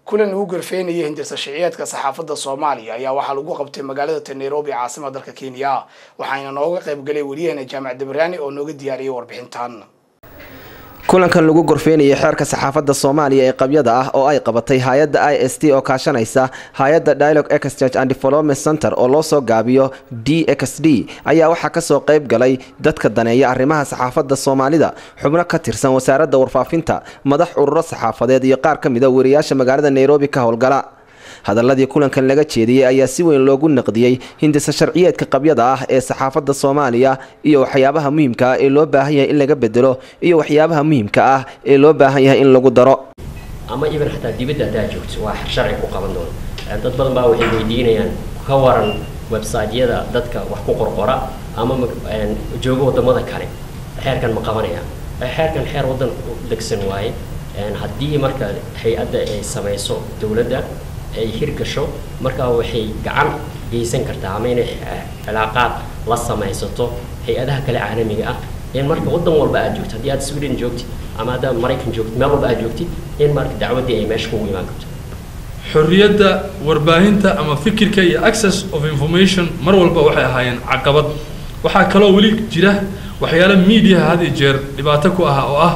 kulan lagu gorfeynayay hindirsa shiciyeedka saxaafadda soomaaliya ayaa waxaa lagu qabtay magaalada nairobi caasimada dalka kenya waxaana nooga qaybgalay wariyaheena jaamac dabaraani oo nooga diyaariyay warbixintan kulankan lagu gorfeynayay xeerka saxaafadda soomaaliya ee qabyada ah oo ay qabatay hay-adda i s t oo kaashanaysa hay-adda dialogue exchange and development center oo loo soo gaabiyo d x d ayaa waxaa kasoo qayb galay dadka daneeya arrimaha saxaafadda soomaalida xubno ka tirsan wasaaradda warfaafinta madax ururo saxaafadeed iyo qaar ka mida wariyaasha magaalada nairobi ka howlgala hadaladii kulankan laga jeediyey ayaa si weyn loogu naqdiyey hindisa sharciyeedka qabyada ah ee saxaafadda soomaaliya iyo waxyaabaha muhiimka ah ee loo baahan yahay in laga bedelo iyo waxyaabaha muhiimka ah ee loo baahan yahay in lagu daro ama iban xataa dibadda haddaa joogto waa sharci ku qaban doono dad badan baa waxay weydiinayaan ka waran website-yada dadka wax ku qorqora ama joogo wadamada kale xeerkan ma qabanaya xeerkan xeer waddan degsan waaye haddii marka hay-adda ay samayso dowladda ay hirgasho markaa waxay gacan geysan kartaa ama inay cilaaqaad la samaysato hay-adaha kale caalamiga ah in marka waddan walba aad joogto haddii aad sweden joogtid ama haddaad maraykan joogtid meel walba aad joogtid in marka dacwaddii ay meesha kugu imaan karto xorriyadda warbaahinta ama fikirka iyo access of information mar walba waxay ahaayeen caqabad waxaa kaloo weli jira waxyaala mediaha had iyo jeer dhibaato ku ah oo ah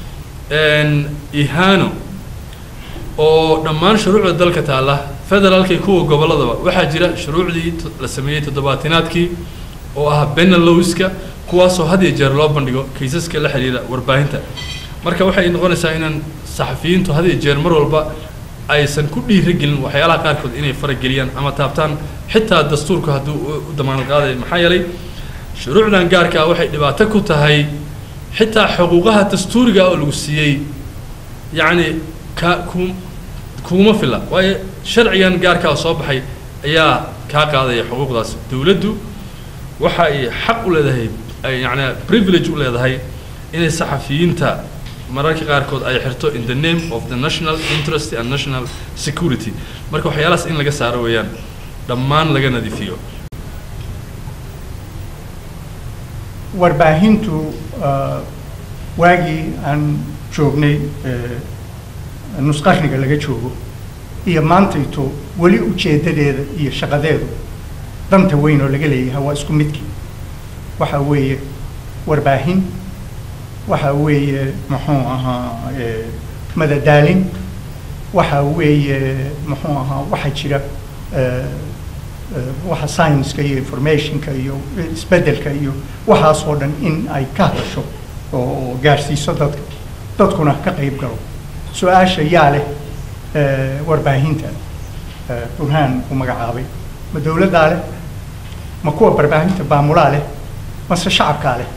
ihaano oo dhammaan shuruucda dalka taalla federaalka iyo kuwa gobolladaba waxaa jira shuruucdii la sameeyey toddobaatinaadkii oo ah benelowska kuwaasoo had iyo jeer loo bandhigo kaysaska la xiriira warbaahinta marka waxay noqonaysaa inaan saxafiyiintu had iyo jeer mar walba aysan ku dhiiragelin waxyaalaha qaarkood inay farageliyaan ama taabtaan xitaa dastuurku hadduu u damaanad qaadayo maxaa yeelay shuruucdan gaarka ah waxay dhibaato ku tahay xitaa xuquuqaha dastuuriga oo lagu siiyey yacni ka ku kuguma filla waayo sharcigan gaarkaa soo baxay ayaa kaa qaadaya xuquuqdaas dowladdu waxa ay xaq u leedahay ay yacni privilege u leedahay inay saxafiyiinta mararka qaarkood ay xirto in the name of the national interest and national security marka waxyaalahaas in laga saaro weeyaan dhammaan laga nadiifiyo warbaahintu waagii aan joognay nusqarniga laga joogo iyo maantayto weli ujeeddadeeda iyo shaqadeedu danta weyn oo laga leeyahay waa isku midkii waxa weeye warbaahin waxa weeye muxuu ahaa madadaalin waxa weeye muxuu ahaa waxa jira waxa science-ka iyo informationka iyo isbeddelka iyo waxaasoo dhan in ay ka hadasho oo gaarsiiso dadka dadkuna ka qayb galo su-aasha yaa leh warbaahinta burhaan uu magacaabay ma dowladdaa leh ma kuwa warbaahinta baamulaa leh mase shacabkaa leh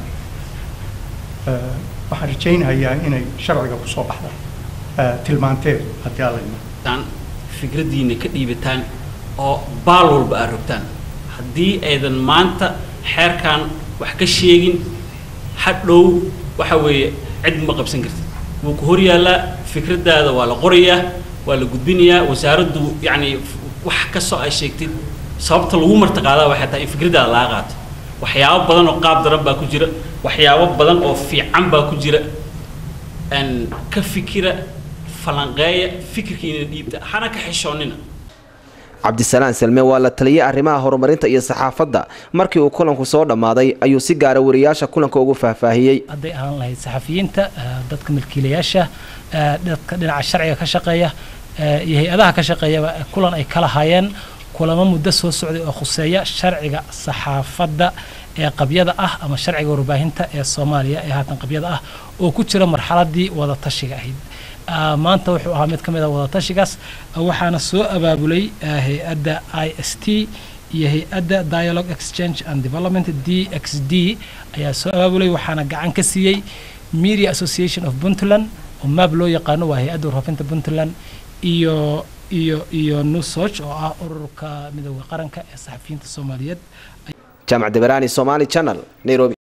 waxaan rajaynayaa inay sharciga kusoo baxda tilmaanteedu haddii alla ima fikraddiina ka dhiibataan oo baal walba aad rogtaan haddii aydan maanta xeerkan wax ka sheegin hadhow waxa weeye cid ma qabsan kartid wuu ku hor yaallaa fikraddaada waa la qorayaa waa la gudbinayaa wasaaraddu yacni wax kastoo ay sheegtid sababta lagu martaqaadaa waxay tahay in fikraddaada laga qaato waxyaabo badan oo qaab daran baa ku jira waxyaabo badan oo fiican baa ku jira ka fikira falanqeeya fikirkiina dhiibta hana ka xishoonnina cabdisalaan salme waa la taliyay arrimaha horumarinta iyo saxaafadda markii uu kulanku soo dhammaaday ayuu si gaara wariyaasha kulanka ugu faahfaahiyey hadday ahaan lahayd saxafiyiinta dadka milkiilayaasha dadka dhinaca sharciga ka shaqeeya iyo hay-adaha ka shaqeeyaba kulan ay kala hayeen kulamo muddo soo socday oo khuseeya sharciga saxaafadda ee qabyada ah ama sharciga warbaahinta ee soomaaliya ee haatan qabyada ah oo ku jira marxaladii wadatashiga ahayd maanta wuxuu ahaa mid ka mid a wadatashigaas waxaana soo abaabulay hay-adda i s t iyo hay-adda dialogue exchange and development d x d ayaa soo abaabulay waxaana gacan ka siiyey media association of puntland oo maab loo yaqaano waa hay-adda warfaafinta puntland iyo iyo iyo nusoc oo ah ururka midooda qaranka ee saxafiyiinta soomaaliyeed jaamac dabaraani somali channel nairobi